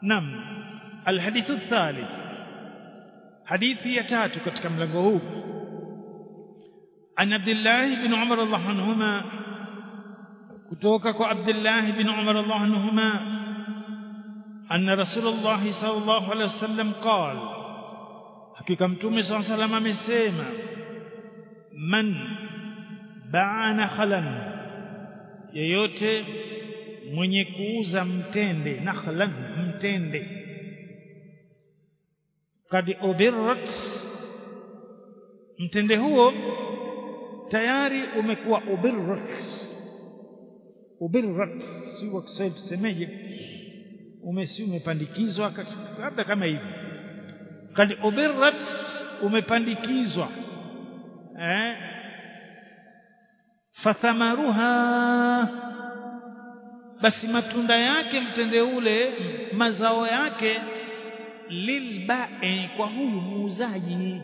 nam alhadithu الثالث hadithi ya tatu katika mlango huu an Abdullah ibn Umar radhiallahu anhuma kutoka kwa Abdullah ibn Umar radhiallahu anhuma anna Rasulullah sallallahu alaihi wasallam qala hakika mtume sallallahu alaihi wasallam amesema man baana khalan yeyote mwenye kuuza mtende nakhlan mtende kad ubirrat mtende huo tayari umekuwa ubirrat ubirrat si wa Kiswahili tusemeje umesi umepandikizwa labda kama hivi kad ubirrat umepandikizwa eh fathamaruha basi matunda yake mtende ule mazao yake lilba'i kwa huyu muuzaji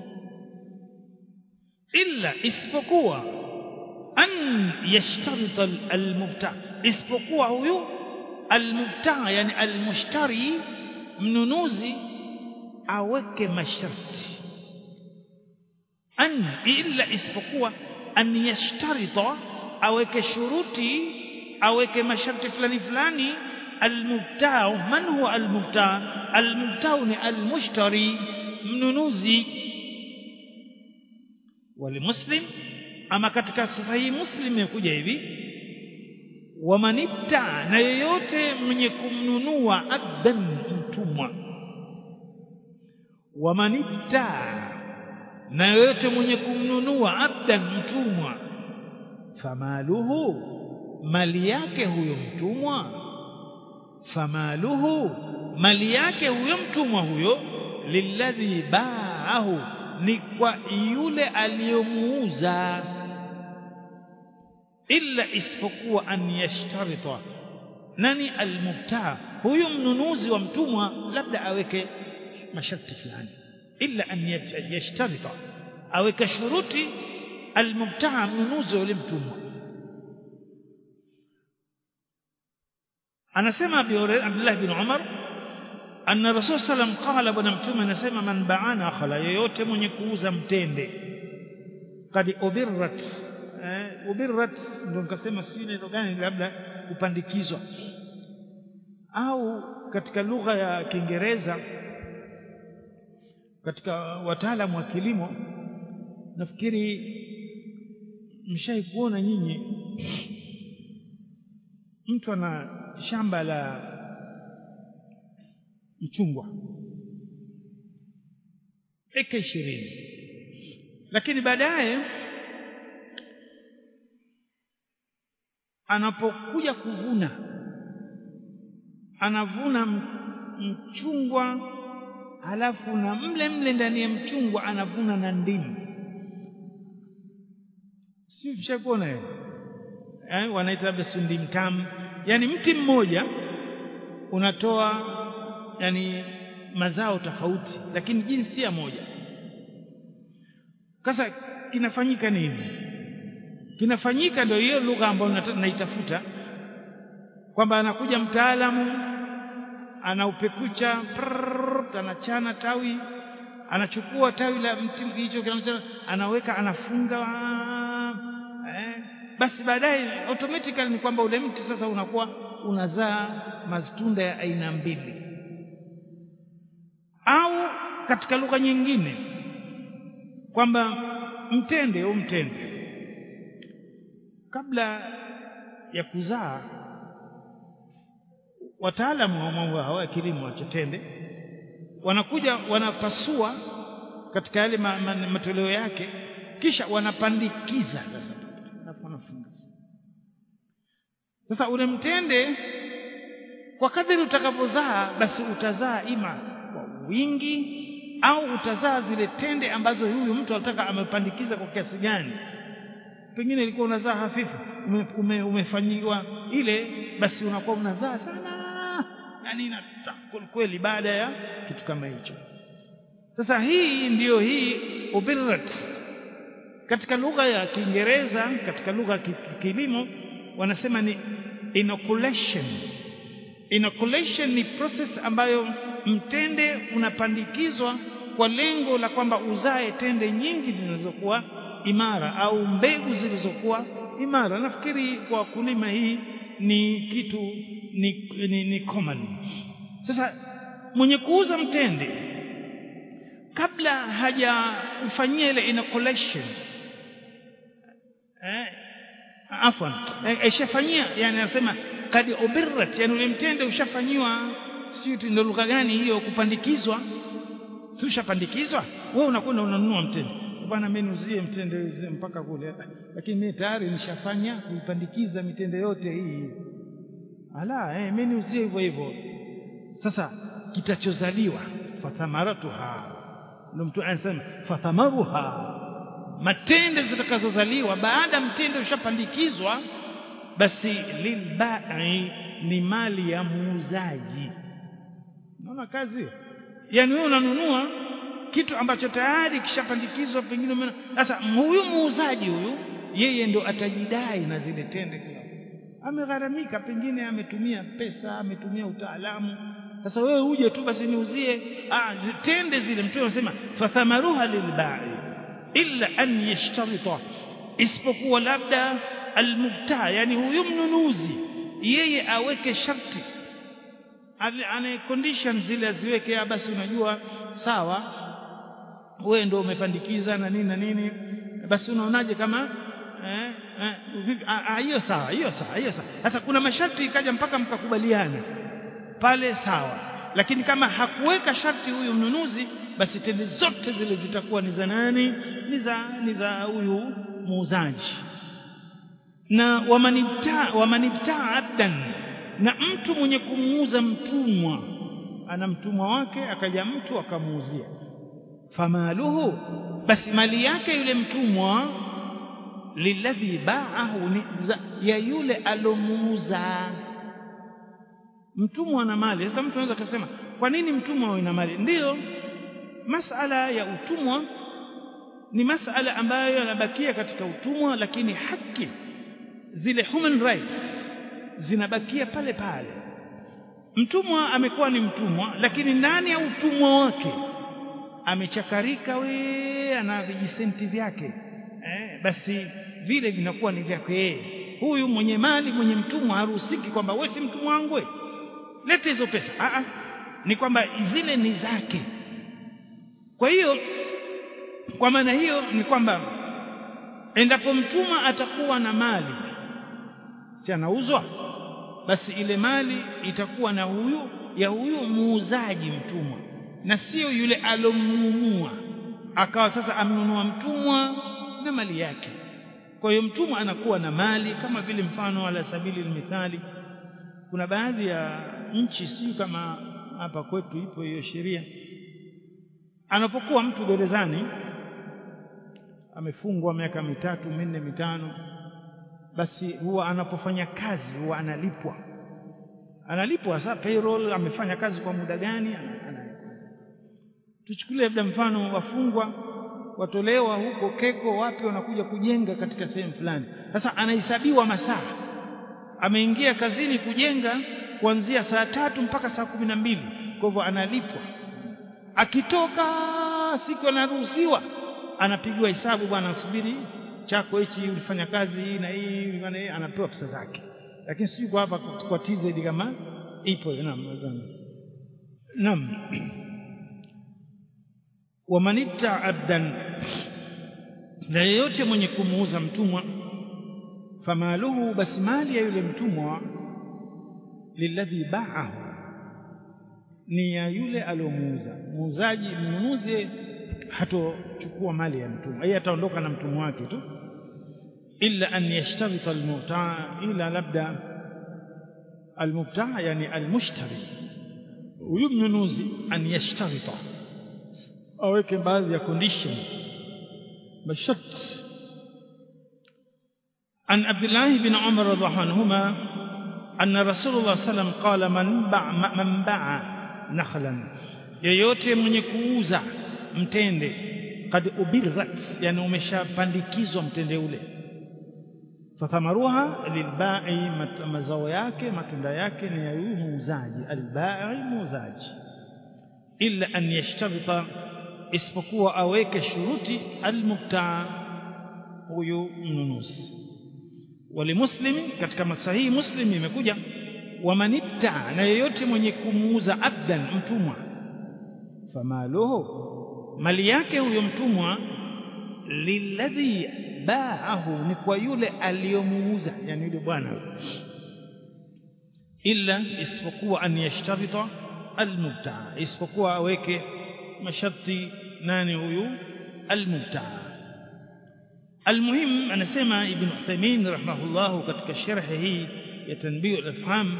illa isipokuwa an yashtarita almubta isipokuwa huyu almubta yani almushtari mnunuzi aweke masharti an illa isipokuwa an yashtarita aweke shuruti aweke masharti fulani fulani almubtao man huwa almubta almubtao ni almushtari mnunuzi walimuslim ama katika sahihi muslim imekuja hivi wamanibta na yeyote mwenye kumnunua abdan mtumwa wamanibta na yeyote mwenye kumnunua abdan mtumwa famaluhu mali yake huyo mtumwa famaluhu mali yake huyo mtumwa huyo lilladhi baahu ni kwa yule aliyomuuza illa isipokuwa an yashtarita nani almubtaa huyu mnunuzi wa mtumwa labda aweke masharti fulani illa an yashtarita aweke shuruti almubtaa mnunuzi wa yule mtumwa anasema Abdullah bin Umar anna Rasul sallam qala bwana mtume anasema man baana khala yoyote mwenye kuuza mtende kad ubirrat eh, ubirrat ndio nikasema sijui neno gani labda kupandikizwa au katika lugha ya Kiingereza katika wataalamu wa kilimo nafikiri mshai kuona nyinyi mtu ana shamba la mchungwa eka ishirini lakini baadaye anapokuja kuvuna anavuna mchungwa halafu na mle mle ndani ya mchungwa anavuna na ndimu si mshakuona eh wanaita labda sundi mtamu yani mti mmoja unatoa yani mazao tofauti lakini jinsia moja sasa kinafanyika nini kinafanyika ndio hiyo lugha ambayo naitafuta kwamba anakuja mtaalamu anaupekucha anachana tawi anachukua tawi la mti hicho anaweka anafunga eh, basi baadaye automatically ni kwamba ule mti sasa unakuwa unazaa matunda ya aina mbili au katika lugha nyingine kwamba mtende au mtende kabla ya kuzaa wataalamu wa mambo hawa ya kilimo cha tende wanakuja wanapasua katika yale ma, ma, matoleo yake kisha wanapandikiza sasa wanafunga sasa ule mtende kwa kadri utakavyozaa basi utazaa ima kwa wingi au utazaa zile tende ambazo huyu mtu anataka amepandikiza kwa kiasi gani pengine ilikuwa unazaa hafifu ume, ume, umefanyiwa ile basi unakuwa unazaa sana yani inazaa kweli baada ya kitu kama hicho sasa hii ndiyo hii ubirrat katika lugha ya Kiingereza katika lugha ya kilimo wanasema ni inoculation inoculation ni process ambayo mtende unapandikizwa kwa lengo la kwamba uzae tende nyingi zinazokuwa imara au mbegu zilizokuwa imara nafikiri kwa wakulima hii ni kitu ni, ni, ni common sasa mwenye kuuza mtende kabla hajaufanyia ile inoculation eh, afwan ishafanyia eh, yani anasema kad ubirrat yani ule mtende ushafanyiwa sio ndio lugha gani hiyo kupandikizwa si ushapandikizwa wewe unakwenda unanunua mtende bwana mimi niuzie mtende mpaka kule lakini mimi tayari nishafanya kuipandikiza mitende yote hii ala eh mimi niuzie hivyo hivyo sasa kitachozaliwa fathamaratuha ndio mtu anasema fathamaruha matende zitakazozaliwa baada mtende ushapandikizwa basi lilbai ni mali ya muuzaji unaona kazi yani wewe unanunua kitu ambacho tayari kishapandikizwa pengine sasa huyu muuzaji huyu yeye ndo atajidai na zile tende kila amegharamika pengine ametumia pesa ametumia utaalamu sasa wewe uje tu basi niuzie ah zitende zile mtu anasema fathamaruha lilbai illa an yashtarita isipokuwa labda almubta yani huyu mnunuzi yeye aweke sharti ana conditions zile aziweke basi unajua sawa wewe ndio umepandikiza na nini na nini basi unaonaje kama eh, eh, hiyo sawa hiyo sawa hiyo sawa sasa kuna masharti ikaja mpaka mkakubaliana pale sawa lakini kama hakuweka sharti huyu mnunuzi basi tende zote zile zitakuwa ni za nani ni za ni za huyu muuzaji na wamanibta wamanibta abdan na mtu mwenye kumuuza mtumwa ana mtumwa wake akaja mtu akamuuzia famaluhu basi mali yake yule mtumwa lilladhi ba'ahu ni ya yule alomuuza mtumwa ana mali sasa mtu anaweza kusema kwa nini mtumwa awe na mali ndiyo masala ya utumwa ni masala ambayo yanabakia katika utumwa lakini haki zile human rights zinabakia pale pale mtumwa amekuwa ni mtumwa lakini ndani ya utumwa wake amechakarika we ana vijisenti vyake eh, basi vile vinakuwa ni vyake yeye huyu mwenye mali mwenye mtumwa haruhusiki kwamba wewe si mtumwa wangu we lete hizo pesa a a ni kwamba zile ni zake kwa hiyo kwa maana hiyo ni kwamba endapo mtumwa atakuwa na mali si anauzwa basi ile mali itakuwa na huyu ya huyu muuzaji mtumwa na sio yule alomnunua akawa sasa amnunua mtumwa na mali yake kwa hiyo mtumwa anakuwa na mali kama vile mfano ala sabili mithali kuna baadhi ya nchi si kama hapa kwetu ipo hiyo sheria anapokuwa mtu gerezani amefungwa miaka mitatu minne mitano basi huwa anapofanya kazi huwa analipwa analipwa sasa payroll amefanya kazi kwa muda gani tuchukulie labda mfano wafungwa watolewa huko keko wapi wanakuja kujenga katika sehemu fulani sasa anahesabiwa masaa ameingia kazini kujenga kuanzia saa tatu mpaka saa kumi na mbili kwa hivyo analipwa akitoka siku anaruhusiwa anapigiwa hesabu bwana asubiri chako hichi ulifanya kazi hii na hii bwana anapewa pesa zake lakini sio kwa hapa kwa TZ kama ipo naam naam wamanibta abdan na yeyote mwenye kumuuza mtumwa famaluhu basi mali ya yule mtumwa lilladhi ba'ahu ni ya yule aliomuuza muuzaji mnunuzi hatochukua mali ya mtumwa yeye ataondoka na mtumwa wake tu illa an yashtarita almubtaa ila labda almubtaa yani almushtari huyu mnunuzi an yashtarita aweke baadhi ya condition masharti عن عبد الله بن عمر رضي الله عنهما أن رسول الله صلى الله عليه وسلم قال من باع من باع نخلا yeyote mwenye kuuza mtende kad ubirrat yani umeshapandikizwa mtende ule fathamaruha lilbai mazao yake matunda yake ni ya huyu muuzaji albai muuzaji illa an yashtarita isipokuwa aweke shuruti almubtaa huyu mnunuzi walimuslimi katika masahihi muslim imekuja wamanibtaa na yeyote mwenye kumuuza abdan mtumwa famaluhu mali yake huyo mtumwa lilladhi baahu ni kwa yule aliyomuuza yani yule bwana illa isipokuwa an yashtarita almubtaa isipokuwa aweke masharti nani huyu almubtaa المهم anasema ibn Uthaymeen rahimahullah katika sharhi hii ya tanbih al-afham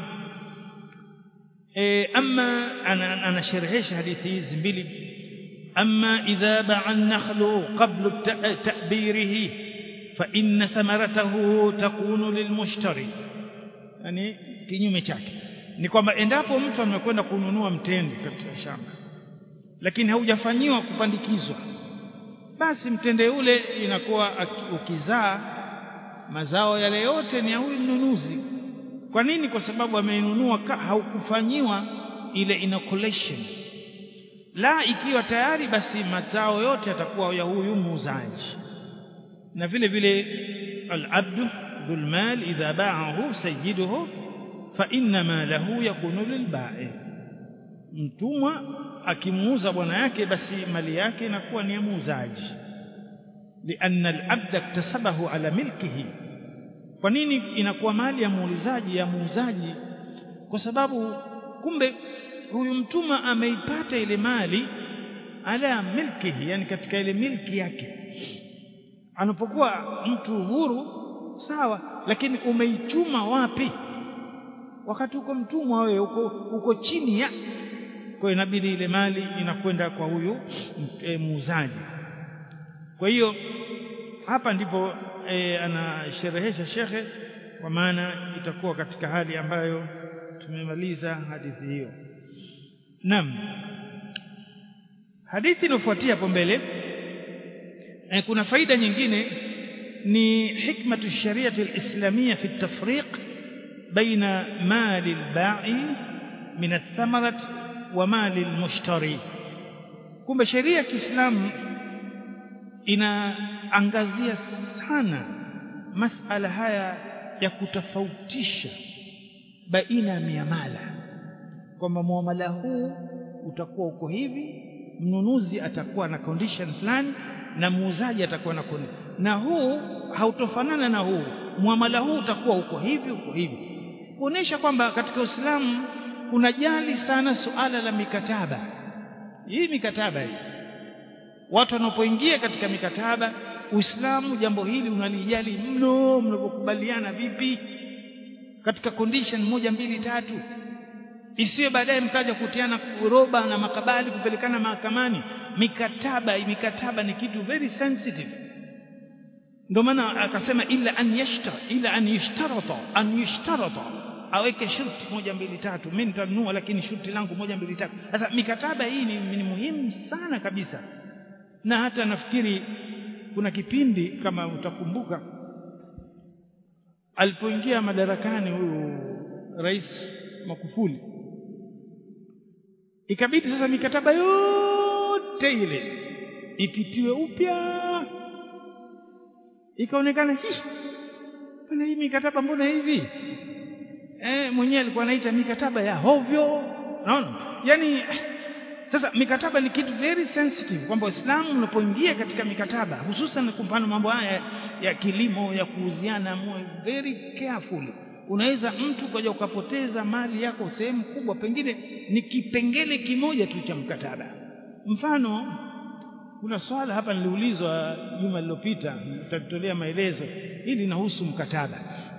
eh amma ana anasharhisha hadithi hizi mbili amma idha ba'a an-nakhlu qabla ta'birihi fa inna thamaratahu takunu lilmushtari yani kinyume chake ni kwamba endapo mtu amekwenda kununua mtende katika shamba lakini haujafanyiwa kupandikizwa basi mtende ule inakuwa ukizaa mazao yale yote ni ya huyu mnunuzi kwa nini kwa sababu ameinunua haukufanyiwa ile inoculation la ikiwa tayari basi mazao yote yatakuwa ya huyu muuzaji na vile vile al-abdu dhul mal idha ba'ahu sayyiduhu fa inna ma lahu yakunu lilba'i mtumwa akimuuza bwana yake basi mali yake inakuwa ni ya muuzaji lianna al-abda iktasabahu ala milkihi kwa nini inakuwa mali ya muulizaji ya muuzaji kwa sababu kumbe huyu mtumwa ameipata ile mali ala milkihi yani katika ile milki yake anapokuwa mtu huru sawa lakini umeichuma wapi wakati uko mtumwa wewe uko, uko chini ya kwa inabidi ile mali inakwenda kwa huyu e, muuzaji kwa hiyo hapa ndipo e, anasherehesha shekhe kwa maana itakuwa katika hali ambayo tumemaliza hadithi hiyo naam hadithi inofuatia hapo mbele e, kuna faida nyingine ni hikmatu shariati alislamia fi tafriq baina mali albai min athamarat wa mali almushtari kumbe sheria ya Kiislamu inaangazia sana masala haya ya kutofautisha baina ya miamala kwamba muamala huu utakuwa uko hivi mnunuzi atakuwa na condition fulani na muuzaji atakuwa na condition na huu hautofanana na huu muamala huu utakuwa uko hivi uko hivi kuonesha kwamba katika Uislamu kunajali sana suala la mikataba hii mikataba hii watu wanapoingia katika mikataba Uislamu jambo hili unalijali mno mnapokubaliana vipi katika condition moja mbili tatu isiwe baadaye mkaja kutiana roba na makabali kupelekana mahakamani mikataba mikataba ni kitu very sensitive ndio maana akasema ila an yashtar ila an yushtarata an yushtarata aweke shurti moja mbili tatu mimi nitanunua lakini shurti langu moja mbili tatu sasa mikataba hii ni, ni muhimu sana kabisa na hata nafikiri kuna kipindi kama utakumbuka alipoingia madarakani huyu rais Magufuli ikabidi sasa mikataba yote ile ipitiwe upya ikaonekana hii bwana hii mikataba mbona hivi eh mwenyewe alikuwa anaita mikataba ya hovyo naona yani sasa mikataba ni kitu very sensitive kwamba Waislamu unapoingia katika mikataba hususan kwa mfano mambo haya ya kilimo ya kuuziana muwe very careful unaweza mtu kaja ukapoteza mali yako sehemu kubwa pengine ni kipengele kimoja tu cha mkataba mfano kuna swala hapa niliulizwa juma lililopita nitatolea maelezo hili linahusu mkataba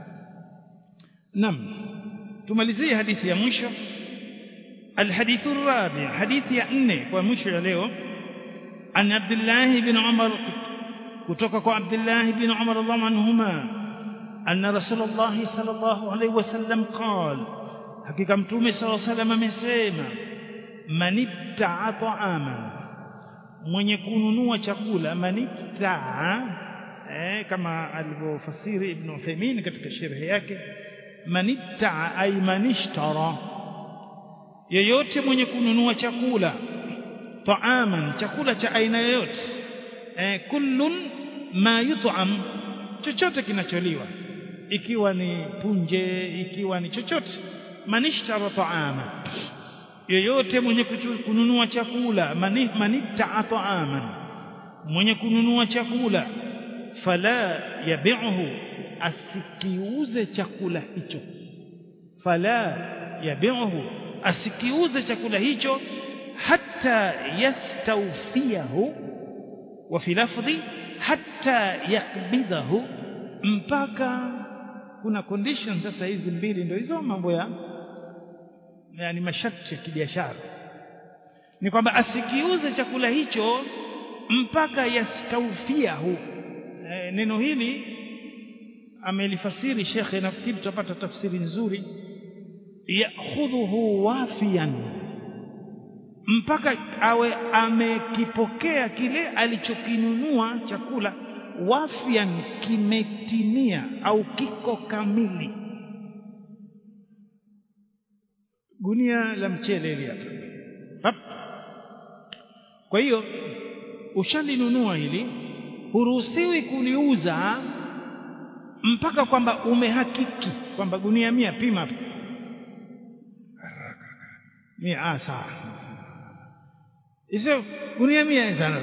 nam tumalizie hadithi ya mwisho الحديث الرابع حديث يا أني ومشي له عن عبد الله بن عمر كتوك عبد الله بن عمر الله عنهما أن رسول الله صلى الله عليه وسلم قال حقيقة متومي صلى الله عليه وسلم مسيما من ابتع طعاما mwenye kununua chakula manibtaa eh, kama alivyofasiri Ibn Uthaymeen katika sharhi yake manittaa ay manishtara yeyote mwenye kununua chakula taaman chakula cha aina yoyote eh, kullun ma yut'am chochote kinacholiwa ikiwa ni punje ikiwa ni chochote manishtara taama yeyote mwenye kununua chakula manittaa taaman mwenye kununua chakula fala yabi'uhu asikiuze chakula hicho fala yabi'uhu asikiuze chakula hicho hatta yastawfiyahu wa fi lafdhi hatta yakbidahu mpaka kuna condition sasa hizi mbili ndio hizo mambo ya yani masharti ya kibiashara ni kwamba asikiuze chakula hicho mpaka yastawfiyahu e, neno hili amelifasiri shekhe nafikiri tutapata tafsiri nzuri yakhudhuhu wafiyan mpaka awe amekipokea kile alichokinunua chakula wafian kimetimia au kiko kamili gunia la mchele hili hapa kwa hiyo ushalinunua hili huruhusiwi kuliuza mpaka kwamba umehakiki kwamba gunia mia pima hapa mia ah sawa hizo gunia mia sana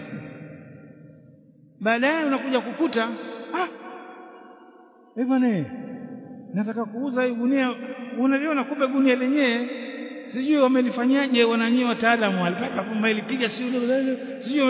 baadaye unakuja kukuta ah eh bwana nataka kuuza hii gunia unaliona kumbe gunia lenyewe sijui wamelifanyaje wananyie wataalamu walipaka kwamba ilipiga sijui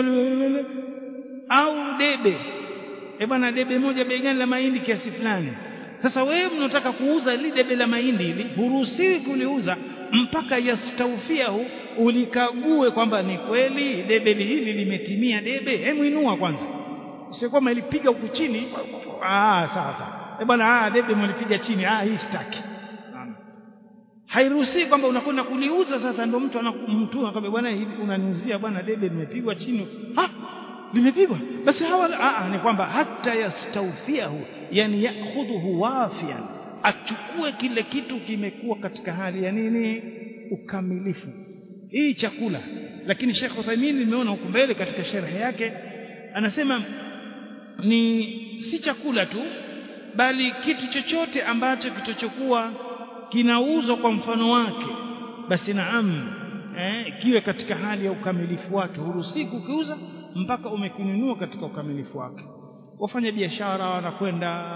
au debe eh bwana debe moja bei gani la mahindi kiasi fulani sasa wewe mnataka kuuza ile debe la mahindi hili huruhusiwi kuliuza mpaka yastaufiahu ulikague kwamba ni kweli debe hili limetimia debe hebu inua kwanza sio kama ilipiga huku chini ah sawa sawa eh bwana ah debe mlipiga chini ah hii sitaki hairuhusi kwamba unakwenda kuliuza sasa ndio mtu anamtuma akamwambia bwana hivi unaniuzia bwana debe limepigwa chini ah limepigwa basi hawa ah ni kwamba hata yastaufiahu yani yakhudhuhu wafian achukue kile kitu kimekuwa katika hali ya nini ukamilifu hii chakula lakini Sheikh Uthaymeen nimeona huko mbele katika sharhi yake anasema ni si chakula tu bali kitu chochote ambacho kitochokuwa kinauzwa kwa mfano wake basi naam eh, kiwe katika hali ya ukamilifu wake huruhusi kukiuza mpaka umekinunua katika ukamilifu wake wafanya biashara wanakwenda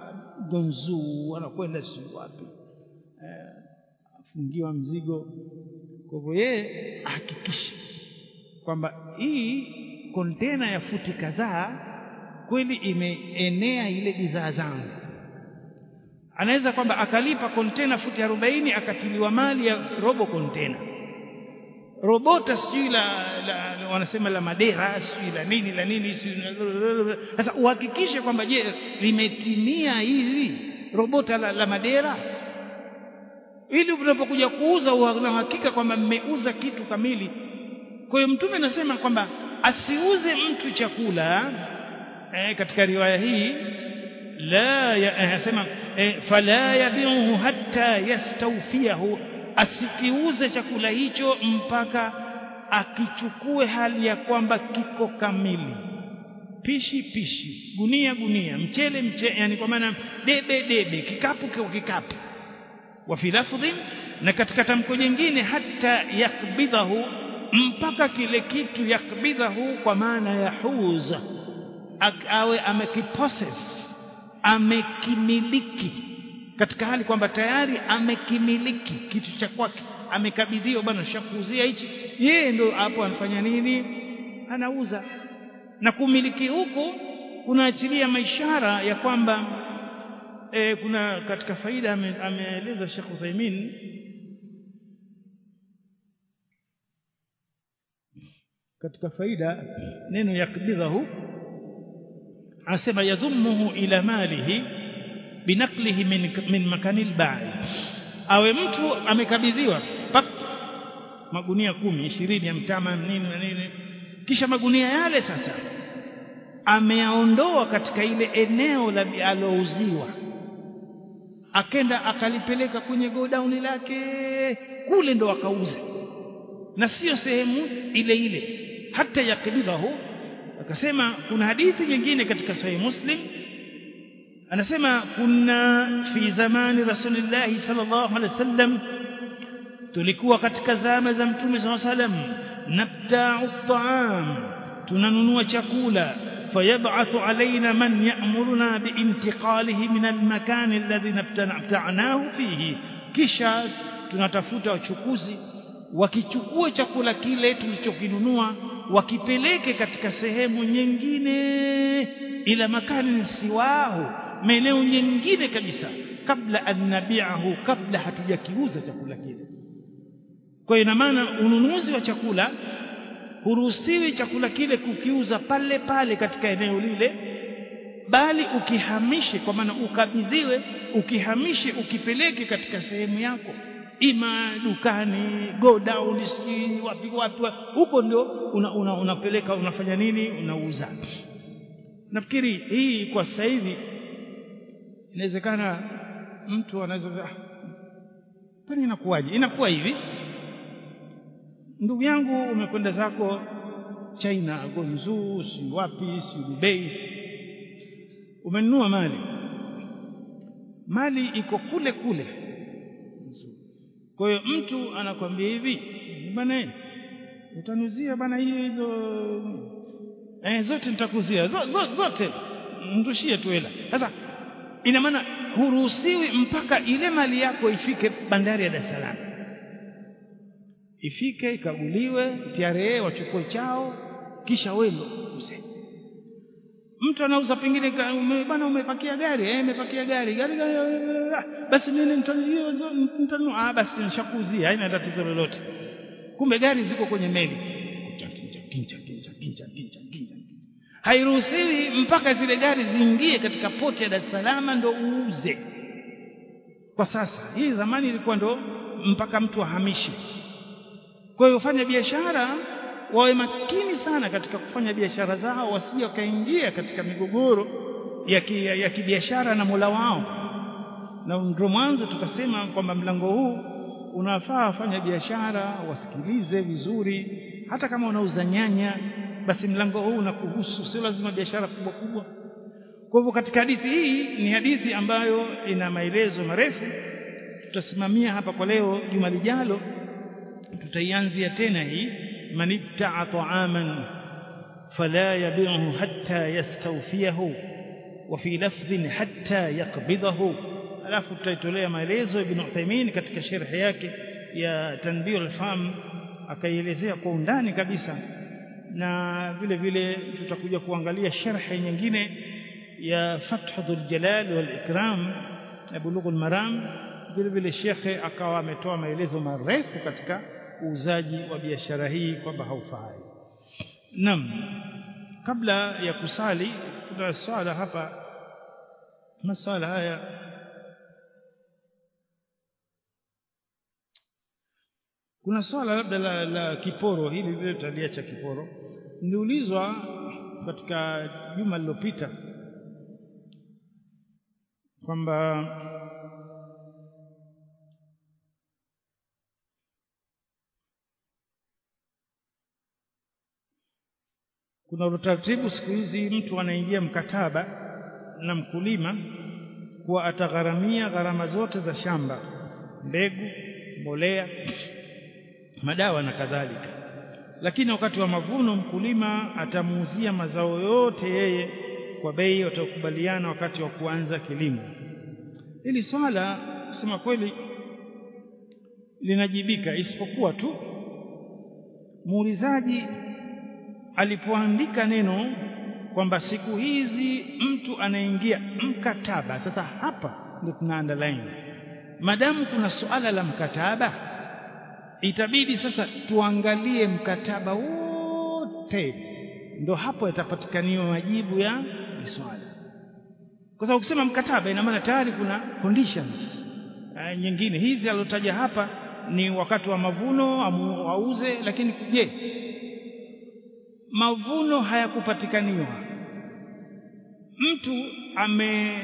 gonzu wanakwenda si wapi eh, afungiwa mzigo kwa hivyo yeye ahakikishe kwamba hii kontena ya futi kadhaa kweli imeenea ile bidhaa zangu anaweza kwamba akalipa kontena futi 40 akatiliwa mali ya robo kontena robota sijui la, la, la wanasema la madera sijui la nini la nini sasa uhakikishe kwamba je limetimia hili robota la, la madera ili unapokuja kuuza una hakika kwamba mmeuza kitu kamili kwa hiyo mtume anasema kwamba asiuze mtu chakula eh, katika riwaya hii la anasema eh, fala yabihu hatta yastawfiyahu asikiuze chakula hicho mpaka akichukue hali ya kwamba kiko kamili pishi pishi gunia gunia mchele mchele yani kwa maana debe debe kikapu kwa kikapu wa fi lafdhin na katika tamko jingine hata yakbidhahu mpaka kile kitu yakbidhahu kwa maana ya huza awe amekipossess amekimiliki katika hali kwamba tayari amekimiliki kitu cha kwake amekabidhiwa bwana shakuuzia hichi yeye ndo hapo anafanya nini anauza na kumiliki huku kunaachilia maishara ya kwamba e, kuna katika faida ameeleza Sheikh Uthaymeen katika faida neno yakbidhahu asema yadhumuhu ila malihi binaklihi min, min makanil ba'i awe mtu amekabidhiwa magunia kumi ishirini ya mtama nini na nini kisha magunia yale sasa ameaondoa katika ile eneo la alouziwa akenda akalipeleka kwenye godown lake kule ndo akauze na sio sehemu ile ile hata yakbidahu akasema kuna hadithi nyingine katika sahih muslim anasema kunna fi zamani rasulillahi sallallahu alaihi wasallam tulikuwa katika zama za mtume sallallahu alaihi wasallam nabta'u at'am tunanunua chakula fayab'athu alaina man ya'muruna biintiqalihi min almakan alladhi nabta'nahu fihi kisha tunatafuta wachukuzi wakichukua chakula kile tulichokinunua wakipeleke katika sehemu nyingine ila makani siwahu maeneo nyingine kabisa kabla an nabi'ahu kabla hatujakiuza chakula kile kwa ina maana ununuzi wa chakula huruhusiwi chakula kile kukiuza pale pale katika eneo lile bali ukihamishe kwa maana ukabidhiwe ukihamishe ukipeleke katika sehemu yako ima dukani go down si wapi wapi huko ndio unapeleka una, una unafanya nini unauza nafikiri hii kwa sasa hivi inawezekana mtu anaweza kwani inakuwaje inakuwa hivi ndugu yangu umekwenda zako China Gonzu si wapi si Dubai umenunua mali mali iko kule kule kwa hiyo mtu anakwambia hivi bwana utanuzia bana hiyo hizo eh zote nitakuzia zote, zote ndushie tu hela sasa ina maana huruhusiwi mpaka ile mali yako ifike bandari ya Dar es Salaam ifike ikaguliwe TRA wachukue chao kisha wewe uze mtu anauza pengine bwana umepakia gari eh umepakia gari gari basi mimi nitanunua ah basi nishakuzia haina tatizo lolote kumbe gari ziko kwenye meli kincha kincha kincha kincha kincha hairuhusiwi mpaka zile gari ziingie katika poti ya Dar es Salaam ndo uuze kwa sasa hii zamani ilikuwa ndo mpaka mtu ahamishe kwa hiyo fanya biashara wawe makini sana katika kufanya biashara zao wasije wakaingia katika migogoro ya, ki, ya, ya kibiashara na Mola wao na ndio mwanzo tukasema kwamba mlango huu unafaa wafanya biashara wasikilize vizuri hata kama unauza nyanya basi mlango huu unakuhusu sio lazima biashara kubwa kubwa kwa hivyo katika hadithi hii ni hadithi ambayo ina maelezo marefu tutasimamia hapa kwa leo juma lijalo tutaianzia tena hii man ibta'a ta'aman fala yabi'uhu hatta yastawfiyahu wa fi lafdhin hatta yaqbidahu alafu tutaitolea maelezo ibn Uthaymeen katika sharhi yake ya tanbih al-fam akaielezea kwa undani kabisa na vile vile tutakuja kuangalia sharhi nyingine ya Fathul Jalal wal Ikram na Bulughul Maram vile vile shekhe akawa ametoa maelezo marefu katika uuzaji wa biashara hii kwamba haufai. Naam. Kabla ya kusali kuna swala hapa maswala haya kuna swala labda la, la kiporo hili vile tutaliacha kiporo niliulizwa katika juma lililopita kwamba kuna utaratibu siku hizi mtu anaingia mkataba na mkulima kuwa atagharamia gharama zote za shamba mbegu mbolea madawa na kadhalika lakini wakati wa mavuno mkulima atamuuzia mazao yote yeye kwa bei watakubaliana wakati wa kuanza kilimo hili swala kusema kweli linajibika isipokuwa tu muulizaji alipoandika neno kwamba siku hizi mtu anaingia mkataba sasa hapa ndio tuna underline madamu kuna suala la mkataba itabidi sasa tuangalie mkataba wote ndo hapo yatapatikaniwa majibu ya swala kwa sababu ukisema mkataba ina maana tayari kuna conditions uh, nyingine hizi alotaja hapa ni wakati wa mavuno auze lakini je mavuno hayakupatikaniwa mtu ame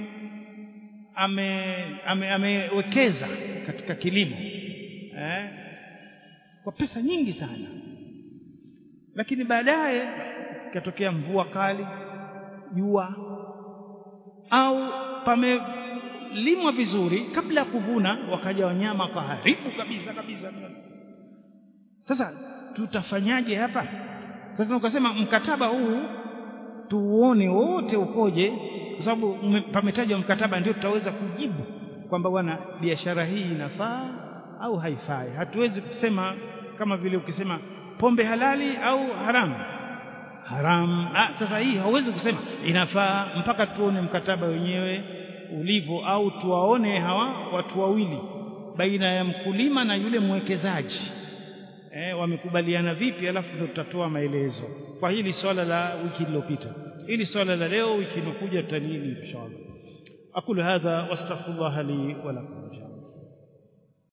ame ame amewekeza katika kilimo eh, kwa pesa nyingi sana lakini baadaye ikatokea mvua kali jua au pamelimwa vizuri kabla ya kuvuna wakaja wanyama wakaharibu kabisa kabisa sasa tutafanyaje hapa sasa ukasema mkataba huu tuuone wote ukoje kwa sababu pametajwa mkataba ndio tutaweza kujibu kwamba bwana biashara hii inafaa au haifai hatuwezi kusema kama vile ukisema pombe halali au haramu haramu ah, sasa hii hauwezi kusema inafaa mpaka tuone mkataba wenyewe ulivyo au tuwaone hawa watu wawili baina ya mkulima na yule mwekezaji eh, wamekubaliana vipi alafu ndio tutatoa maelezo kwa hili swala la wiki iliyopita hili swala la leo wiki inokuja tutanini inshallah aqulu hadha wastaghfirullah li wa lakum